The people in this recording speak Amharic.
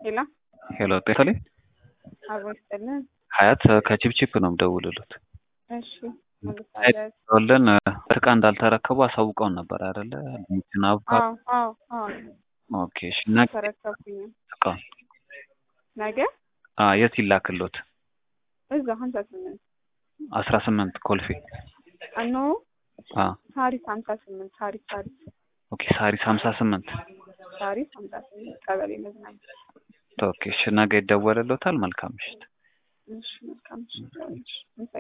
ሄሎ ሄሎ ጤና አብሮ ይስጥልን። ሀያት ከቺፕቺፕ ነው የምደውልሉት። እሺ መልሳለሁ። ወለን እርቃ እንዳልተረከቡ አሳውቀውን ነበር አይደለ? ድንችና አቮካዶ። አዎ አዎ አዎ ኦኬ እሺ። ነገ ተረከብኩኝ። እቃውን ነገ አ የት ይላክሎት? እዛ ሀምሳ ስምንት አስራ ስምንት ኮልፌ። አኖ አ ሳሪስ ሀምሳ ስምንት ሳሪስ ሳሪስ ኦኬ ሳሪስ ሀምሳ ስምንት ሳሪስ ሀምሳ ስምንት ቀበሌ መዝናኛ። ኦኬ እሺ። ነገ ይደወልሎታል። መልካም ምሽት። እሺ መልካም እሺ